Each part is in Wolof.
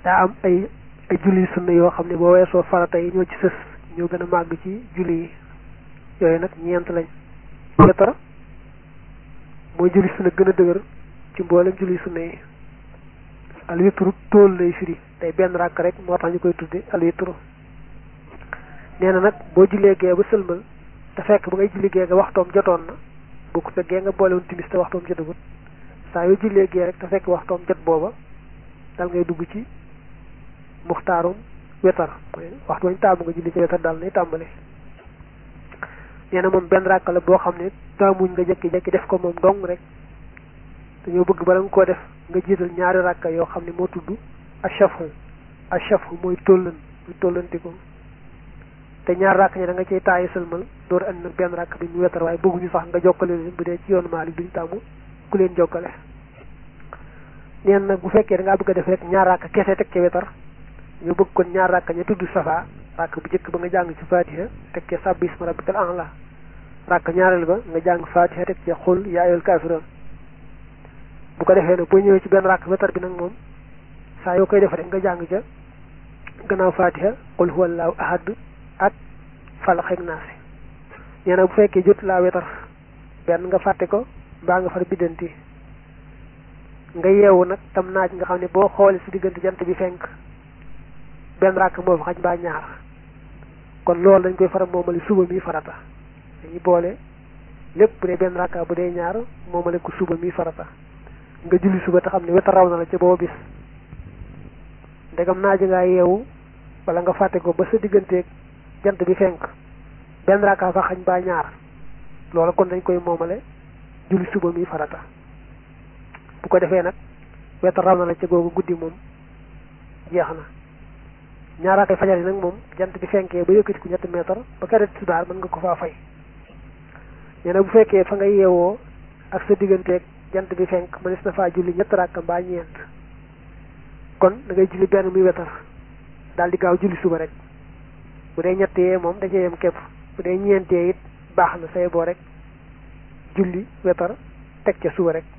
daa am ay ay julli sunna yoo xam ne boo weesoo farata yi ñoo ci sës ñoo gën a màgg ci julli yi yooyu nag ñeent lañ wetar mooy julli sunna gën a dëgër ci mboolem julli sunna yi alwitru tóol lay firi tey benn ràkk rek moo tax ñu koy tudde alwitru nee na nag boo jullee gee ba sëlmal te fekk ba ngay julli gee nga waxtoom jotoon na bu ko fekkee nga boolewul timis te waxtoom jotagut saa yoo jullee gee rek te fekk waxtoom jot booba dal ngay dugg ci muxtaarum wetar mooy waxtu wañ taamu nga julli ci wetar daal nay tàmbali nee na moom benn ràkk la boo xam ne taamuñ nga jekki-jekki def ko moom dong rek dañoo bëgg bala nga koo def nga jiital ñaari ràkka yoo xam ne moo tudd achafu achafu mooy tóllan muy tóllanti ko te ñaar ràkk ñi da nga cay taayi sëlmal door andi nag benn ràkk bi ñu wetar waaye bëgguñu sax nga jokkale leen bu dee ci yoonu Maalik duñ tàmmu ku leen jokkale neen nag bu fekkee da ngaa bëgg a def rek ñaar ràkk kese teg ca wetar ñu bëgg kon ñaar ràkk ña tudd safa ràkk bu njëkk ba nga jàng ci fatiha teg ca sabbi isma rabbikal a'la ràkk ñaareel ba nga jàng fatiha teg ca xul yaa ayyuhal kaafiruun bu ko defee nag boo ñëwee ci benn ràkk wetar bi nag moom saa yoo koy def rek nga jàng ca gannaaw fatiha qul huwallahu ahad ak falax ak naasi nee na bu fekkee jot laa wetar benn nga fàtte ko mbaa nga far biddanti nga yeewu nag tam naaj nga xam ne boo xoolee si diggante jant bi fenk benn ràkk moo fa xaj mbaa ñaar kon loolu dañ koy faral moomale suba mi farata dañuy boole lépp bu dee benn ràkka bu dee ñaar moomale ko suba mi farata nga julli suba te xam ne wetar raw na la ca booba bis ndegam naaj ngaa yeewu wala nga fàtte ko ba sa digganteeg jant bi fenk benn ràkka fa xañ mbaa ñaar loolu kon dañ koy moomale julli suba mi farata bu ko defee nag wetar raw na la ca googu guddi moom jeex na ñaara kay fajar yi nag moom jant bi fenkee ba yëkkati ku ñetti meetar ba kere tisbaar mën nga ko faa fay nee na bu fekkee fa nga yeewoo ak sa digganteeg jant bi fenk mënees na faa julli ñett rakka mbaa ñeent kon da ngay julli benn muy wetar daal di gaaw julli suba rek bu dee ñettee moom da cee yem képp bu dee ñeentee it baax na say boo rek julli wetar teg ca suba rek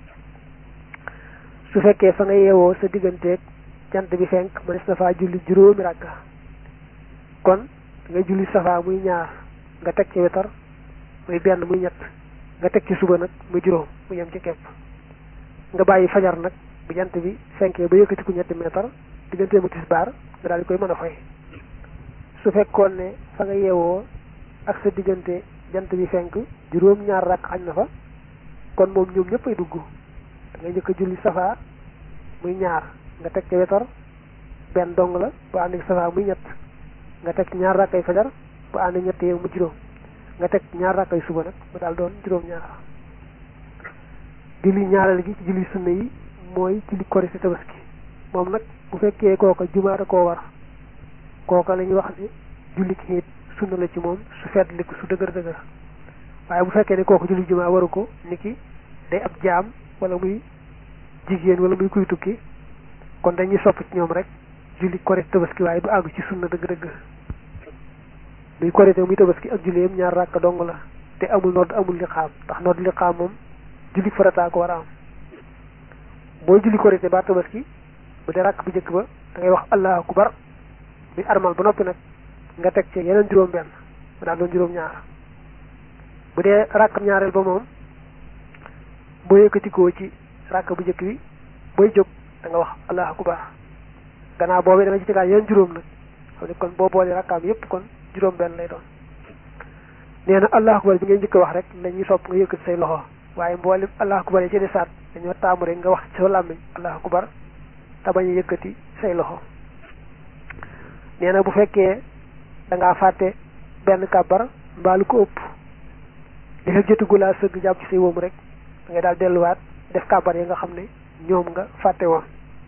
su fekkee fa nga yeewoo sa digganteeg jant bi fenk mënees na faa julli juróomi rakka kon nga julli safaa muy ñaar nga teg ci wetar muy benn muy ñett nga teg ci suba nag muy juróom mu yem ci képp nga bàyyi fajar nag bu jant bi fenkee ba yëkkati ku ñetti meetar diggante mu tisbaar nga daal di koy mën a fay su fekkoon ne fa nga yeewoo ak sa diggante jant bi fenk juróom ñaar rakk xañ na fa kon moom ñoom ñëpp ay dugg da ngay njëkk a julli safaa muy ñaar nga teg ci wetar benn dong la bu ànd ak safaa muy ñett nga teg ñaar rakkay fajar bu ànd ak ñett yeeg mu juróom nga teg ñaar rakkay suba nag mu daal doon juróom ñaar julli ñaareel gi ci julli sunna yi mooy julli korite tabaski moom nag bu fekkee kooka jumaa da koo war kooka la ñuy wax ne julli ki it sunna la ci moom su feetli ko su dëgër dëgër waaye bu fekkee ne kooka julli jumaa waru ko niki day ab jaam wala muy jigéen wala muy kuy tukki kon dañuy sopp ci ñoom rek julli korite tabaski waaye du àgg ci sunna dëgg-dëgg muy korite muy tabaski ak julli yam ñaar ràkk dong la te amul nodd amul li xaam ndax nodd li xaam moom julli farataa ko war a am boo julli korite ba tabaski bu dee ràkk bu njëkk ba da ngay wax allahu akbar muy armal ba noppi nag nga teg ci yeneen juróom benn mu daal doon juróom ñaar bu dee ràkk ñaareel ba moom boo yëkkatikoo ci ràkk bu njëkk bi booy jóg da nga wax allahu akbar gannaaw boobu da nga ci tegaat yeneen juróom nag xam ne kon boo boolee rakkaam yépp kon juróom benn lay doon nee na allahu akbar bi ngay njëkk a wax rek lañuy sopp nga yëkkati say loxo waaye mboolem allahu akbar yi ci desaat dañoo taamu rek nga wax ci sa làmmiñ allahu akbar te bañ a yëkkati say loxo nee na bu fekkee da ngaa fàtte benn kàbbar mbaa lu ko ëpp li fekk jotugu laa sëgg jàpp ci say wóom rek da ngay daal delluwaat def kàbbar yi nga xam ne ñoom nga fàtte woon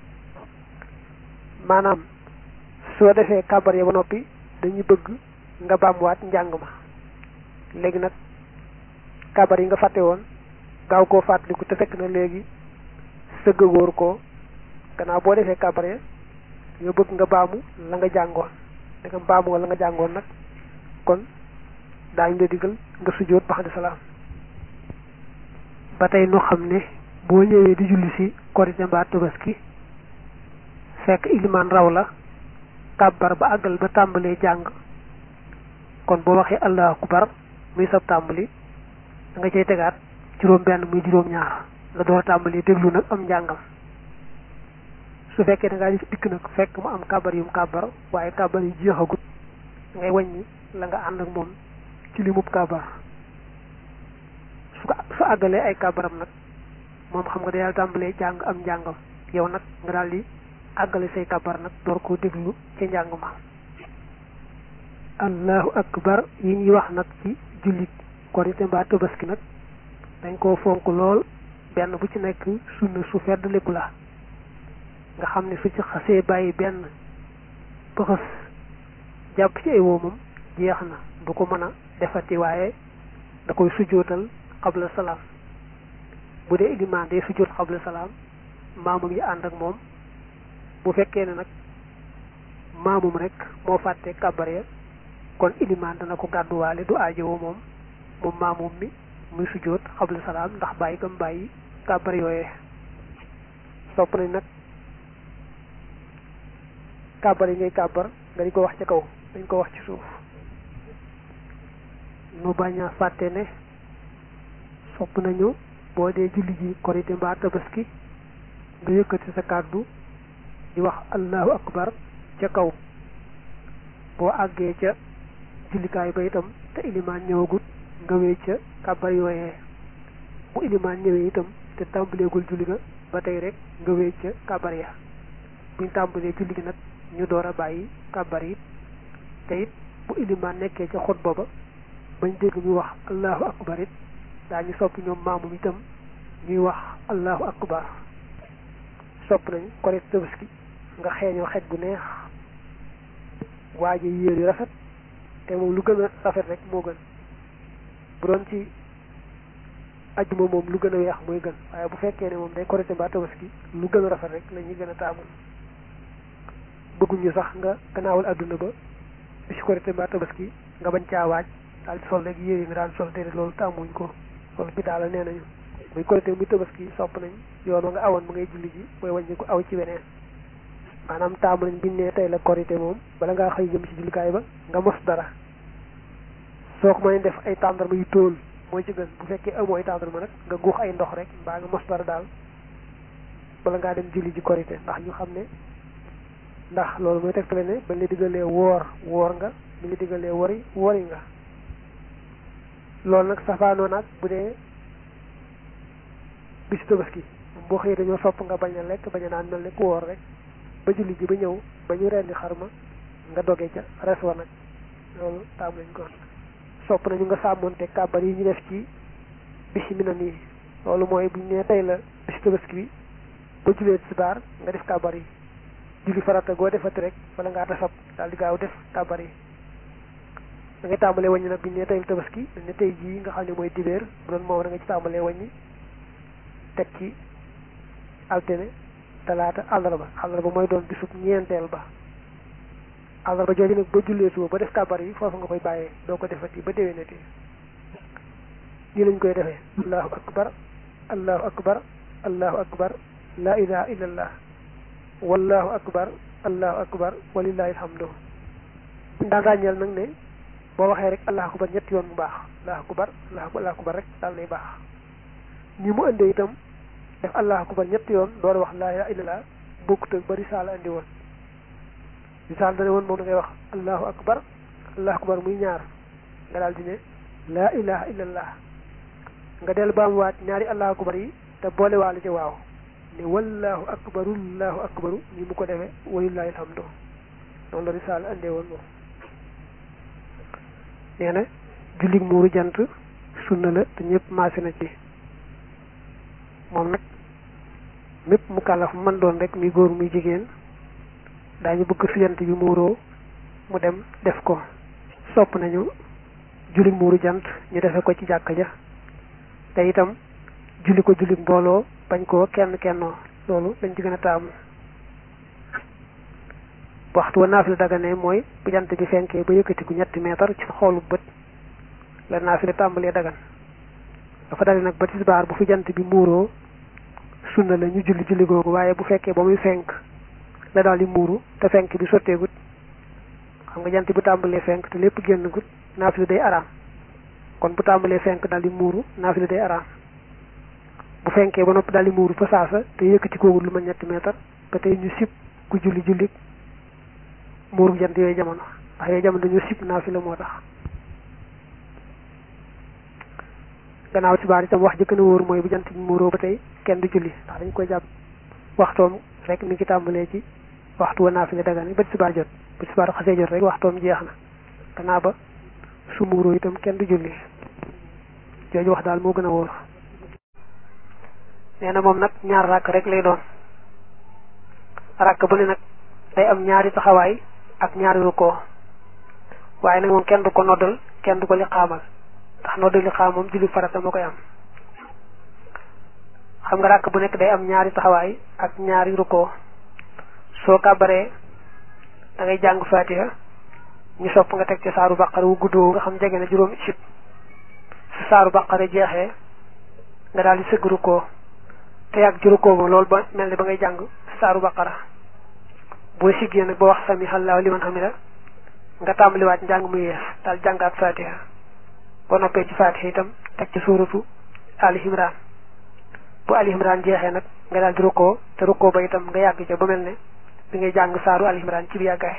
maanaam soo defee kàbbar yi ba noppi dañuy bëgg nga baamuwaat njàng ma léegi nag kàbbar yi nga fàtte woon gaaw koo fàttaliku te fekk na léegi sëgg góor ko gannaaw boo defee kàbbar ya nga bëgg nga baamu la nga jàngoon da nga baamu la nga jàngoon nag kon daañu la digal nga sujjóot ba xam salaam ba tey nu xam ne boo ñëwee di julli si korite mbaa tabaski fekk ilimaan raw la kàbbar ba àggal ba tàmbalee jàng kon boo waxee allahu akbar muy sab tàmbali da nga cay tegaat juróom benn muy juróom ñaar nga door a tàmbali déglu nag am njàngam su fekkee da ngaa dikk nag fekk mu am kàbbar yum kàbbar waaye kàbbar yi jeexagut ngay wàññi la nga ànd ak moom ci limub kàbbar su ko su àggalee ay kàbbaram nag moom xam nga day daal tàmbalee jàng am njàngam yow nag nga daal di àggale say kàbbar nag door koo déglu ca njàng ma allahu akbar yi ñuy wax nag ci jullit korite mbaa tabaski nag dañ koo fonk lool benn bu ci nekk sunna su feddliku la nga xam ne su ci xasee bàyyi benn pëxës jàpp ci ay woomam jeex na du ko mën a defati waaye da koy sujootal xabla salaam bu dee ilimaan day sujoot xabla salaam maamum yi ànd ak moom bu fekkee ne nag maamum rek moo fàtte kàbbar ya kon ilimaan dana ko gàdduwaale du aajowoo moom moom maamum mi muy sujoot xabla salaam ndax bàyyi gam bàyyi kàbbar yooyee sopp nañ nag kàbbar yi ngay kàbbar nga di ko wax ci kaw dañ ko wax ci suuf nu bañ a fàtte ne sopp nañu boo dee julli ji korite mbaa tabaski nga yëkkati sa kàddu di wax allahu akbar ca kaw boo àggee ca jullikaay ba itam te ilimaan ñëwagut nga wéy ca kàbbar yooyee bu ilimaan ñëwee itam te tàmbaleegul julli ga ba tey rek nga wéy ca kàbbar ya buñ tàmbalee julli gi nag ñu door a bàyyi kàbbar yi te it bu ilimaan nekkee ca xutba ba bañ dégg ñu wax allahu akbar it daañu sopp ñoom maamum itam ñuy wax allahu akbar sopp nañ korite tabaski nga xeeñoo xet gu neex waaje yéer yu rafet te moom lu gën a rafet rek moo gën bu doon ci ajjuma moom lu gën a weex mooy gën waaye bu fekkee ne moom day korite mbaa tabaski lu gën a rafet rek la ñuy gën a taamu bëgguñu sax nga gannaawal adduna ba bi si korite mbaa tabaski nga bañ caa waaj daal di sol rek yére yi nga daan sol déedéet loolu tàmmuñ ko loolu bi daal nee nañu muy korite muy tabaski sopp nañ yoon wa nga awoon mu ngay julli ji mooy wàññi ko aw ci weneen maanaam taamu nañ biñ ne tey la korite moom bala ngaa xëy jëm ci jullikaay ba nga mos dara soo ko mënee def ay tàndarma yu tóol mooy ci gën bu fekkee amoo ay tàndarma nag nga guux ay ndox rek mbaa nga mos dara daal bala ngaa dem julli ji korite ndax ñu xam ne ndax loolu mooy tegtale ne bañ la diggalee woor woor nga mi ngi diggalee wori wori nga loolu nag safaanoo nag bu dee bisu tabaski boo xëyee dañoo sopp nga bañ a lekk bañ a naan mel ne ku woor rek ba julli ji ba ñëw ba ñu rendi xarma nga doge ca res wa nag loolu taam lañ ko sopp nañu nga sàmmonte kàbbar yi ñu def ci bisi mi na nii loolu mooy buñ ne tey la bisu tabaski bi ba julee tisbaar nga def kàbbar yi julli farata goo defati rek wala ngaa tasab daal di gaaw def kàbbar yi da ngay tàmbalee wàññi nag biñ ne tey la tabaski dañ ne tey jii nga xam ne mooy dibéer bu doon moom da nga ci tàmbalee wàññi teg ci altine talaata àllarba àllarba mooy doon bisub ñeenteel ba àllarba jooju nag ba jullee suba ba def kàbbar yi foofu nga koy bàyyee doo ko defati ba déwénati nii lañ koy defee allahu akbar allahu akbar allahu akbar la ilaha illallah wallahu akbar allahu akbar walillahi alhamdu daan ràññeel nag ne boo waxee rek allahu akbar ñetti yoon mu baax allahu akbar allahu akbar rek daal lay baax ñi mu indee itam def allahu akbar ñetti yoon door wax laa ilaha illallah bokkut ak ba risaala indi woon risaala dane woon moom da ngay wax allahu akbar allahu akbar muy ñaar nga daal di ne laa ilaha illallah nga del baam waat ñaari allahu akbar yi te boole waale ci waaw ne wallahu akbaru allahu akbaru ni mu ko defee walillahi alhamdu noonu la risaala indee woon moom nee na jullig muuru jant sunna la te ñëpp maase na ci moom nag mépp mu kàllaf man doon rek muy góor muy jigéen daañu bëgg su jant bi muuroo mu dem def ko sopp nañu julli muuru jant ñu defe ko ci jàkka ja te itam julli ko julli mbooloo bañ koo kenn kennoo loolu lañ ci gën a taamu waxtu wa naafila dagane mooy bu jant bi fenkee ba yëkkatiku ñetti meetar ci xoolu bët la naafila tàmbalee dagan dafa dale nag ba tisbaar bu fi jant bi muuroo sunna la ñu julli julli googu waaye bu fekkee ba muy fenk la daal di muuru te fenk bi sotteegut xam nga jant bu tàmbalee fenk te lépp génn gut naafila day araam kon bu tàmbalee fenk daal di muuru naafila day araam bu fenkee ba noppi daal di muuru fa saasa te yëkkati koogul lu ma ñetti meetar ba tey ñu sib ku julli julli muuru jant yooyu jamono ndax yooyu jamono dañoo sib naafila moo tax gannaaw ci baar itam wax ji gën a wóor mooy bu jant bi muuroo ba tey kenn du julli ndax dañ koy jàpp waxtoom rek mi ngi tàmbalee ci waxtu wa naafila dagan ba ci baar jot ba ci baar xasee jot rek waxtoom jeex na gannaaw ba su muuroo itam kenn du julli jooju wax daal moo gën a wóor nee na moom nag ñaar ràkk rek lay doon ràkk bu ne nag day am ñaari taxawaay ak ñaari rukkoo waaye nag moom kenn du ko noddal kenn du ko li xaamal ndax noddal li xaam moom julli farata moo koy am xam nga ràkk bu nekk day am ñaari taxawaay ak ñaari rukkoo soo kàbbaree da ngay jàng fatiha ñu sopp nga teg ci saaru baqara wu guddoo nga xam jege na juróomi sib su saaru baqara jeexee nga daal di sëgg rukkoo te yàgg ci rukkoo ba loolu ba mel ni ba ngay jàng saaru baqara boo siggee nag ba wax sami allahu liman hamida nga tàmbaliwaat njàng mu yees daal jàngaat fatiha boo noppee ci fatiha itam teg ci suuratu ali imran bu ali imran jeexee nag nga daal di rukkoo te rukkoo ba itam nga yàgg ca ba mel ne bi ngay jàng saaru ali imran ci bi yàggaay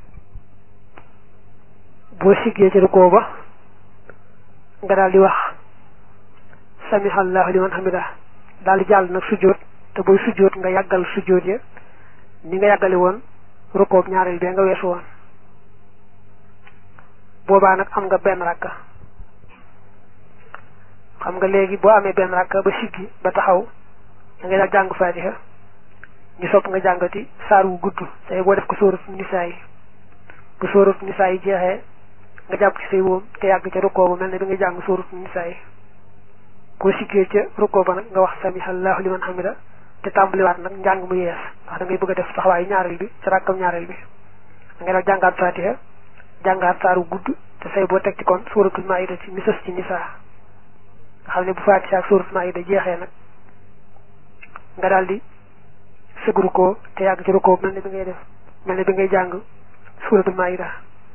boo siggee ci rukkoo ba nga daal di wax sami allahu liman hamida daal di jàll nag sujjóot te booy sujjóot nga yàggal sujjóot ya ni nga yàggale woon rukkoob ñaareel bee nga weesu woon boobaa nag am nga benn rakka xam nga léegi boo amee benn rakka ba siggi ba taxaw da ngay daal jàng faatiha ñu sopp nga jàngati saar wu gudd say boo def ko sóoratu nisaa yi bu sóoratu nisaa yi jeexee nga jàpp ci say wóom te yàgg ca rukkoo ba mel ne bi nga jàng sóoratu nisaa yi boo siggee ca rukkoo ba nag nga wax sami allahu liman hamida te tàmbaliwaat nag njàng mu yees ndax da ngay bëgg a def taxawaayu ñaareel bi ci rakkam ñaareel bi da ngay daal jàngaat fatiha jàngaat saaru gudd te say boo teg ci kon suratul maida ci misas ci nisaa nga xam ne bu fatiha ak suratul maida jeexee nag nga daal di sëgg rukkoo te yàgg ci rukkoo mel ne bi ngay def mel ne bi ngay jàng suratul maida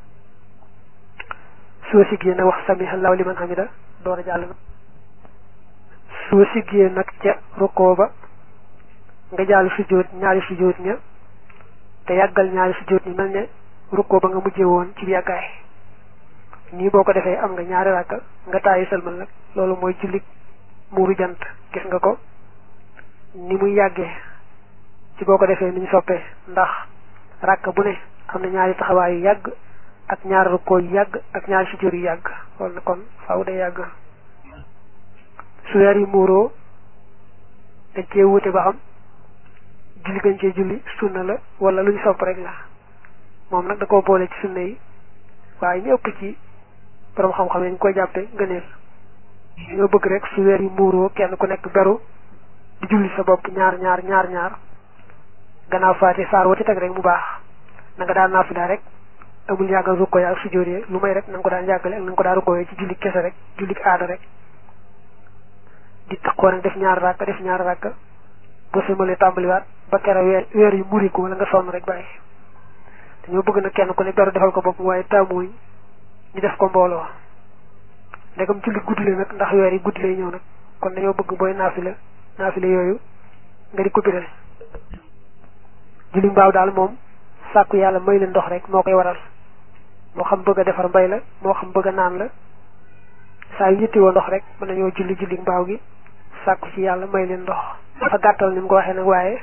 soo siggee nag wax sami allahu liman hamida door a jàll na soo siggee nag ca rukkoo ba nga jàll sujjóot ñaari sujjóot ña te yàggal ñaari sujjóot ñi mel ne rukkoo ba nga mujjee woon ci yàggaay nii boo ko defee am nga ñaari ràkka nga taayi sëlmal nag loolu mooy jullit muuru jant gis nga ko ni muy yàggee ci boo ko defee ni ñu soppee ndax ràkka bu ne am na ñaari taxawaay yu yàgg ak ñaari rukkoo yu yàgg ak ñaari sujjóot yu yàgg loolu na kon faaw day yàgg su weer yi muuroo dañ cee wuute ba xam julli gañ cee julli sunna la wala lu ñu sopp rek la moom nag da koo boole ci sunna yi waaye ñu ëpp ci borom xam-xam yi ñu koy jàppe ngëneel ñoo bëgg rek su weer yi muuroo kenn ku nekk beru di julli sa bopp ñaar ñaar ñaar ñaar gannaaw faati saar wa ci teg rek mu baax na nga daan naafila rek amul yàggal rukkoo ak sujjóot lu may rek na nga ko daan yàggale ak na nga ko daan rukkooyee ci julli kese rek julli aada rek di taxoo nag def ñaar rakk def ñaar rakk boo sëlmalee tàmbaliwaat ba kera weer weer yu muri ko wala nga sonn rek bàyyi dañoo bëgg na kenn ku ne beru defal ko bopp waaye taamuñ ñu def ko mbooloo ndegam julli guddi la nag ndax weer yi guddi lay ñëw nag kon dañoo bëgg booy naafila naafila yooyu nga di ko biral julli mbaaw daal moom sàkku yàlla may la ndox rek moo koy waral moo xam bëgg a defar mbay la moo xam bëgg a naan la saa yu ñittiwoo ndox rek mën nañoo julli julli mbaaw gi sàkku ci yàlla may leen ndox dafa gàttal ni mu ko waxee nag waaye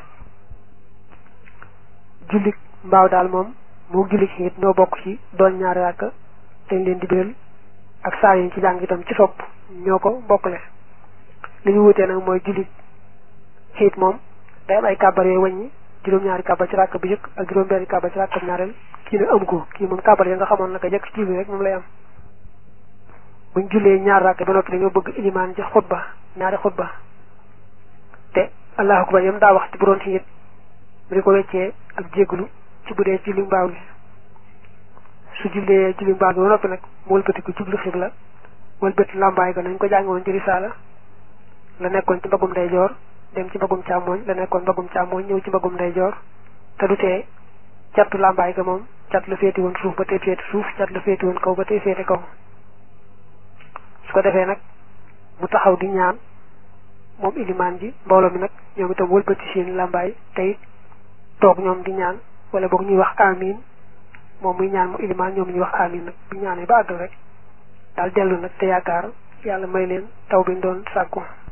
julli mbaaw daal moom moo julli ci it ñoo bokk ci doon ñaari ràkk dañ leen di biral ak saa yi ci jàng itam ci sopp ñoo ko bokkle li ñu wutee nag mooy julli xiit moom day am ay kàbbar yooyu wàññi juróom-ñaari kàbbar ci ràkk bi jëkk ak juróom-benni kàbbar ci ràkk ñaareel kii nag am ko kii moom kàbbar yi nga xamoon naka jëkk ci rek moom lay am buñ jullee ñaar ràkk ba noppi dañoo bëgg ilimaan ci xutba ñaari xutba te allahu akbar yam daa wax ci bu doon xiit mu di ko weccee ak jégglu ci bu dee julli mbaaw gi su jullee julli mbaaw gi ba noppi nag mu wëlbati ko jublu xibla wëlbati làmbaay ga nañ ko jàngoon ci risaala la nekkoon ci mbagum ndeyjoor dem ci mbagum càmmooñ la nekkoon mbagum càmmooñ ñëw ci mbagum ndeyjoor te du tee catu làmbaay ga moom cat la féeti woon suuf ba tey féeti suuf cat la féeti woon kaw ba tey féeti kaw su ko defee nag mu taxaw di ñaan moom ilimaan ji mbooloo mi nag ñoom itam wëlbati seen làmbaay tey toog ñoom di ñaan wala boog ñuy wax amin moom muy ñaan mu ilimaan ñoom ñuy wax amin nag bu ñaanee ba àggal rek daal dellu nag te yaakaar yàlla may leen taw bi ñu doon sàkku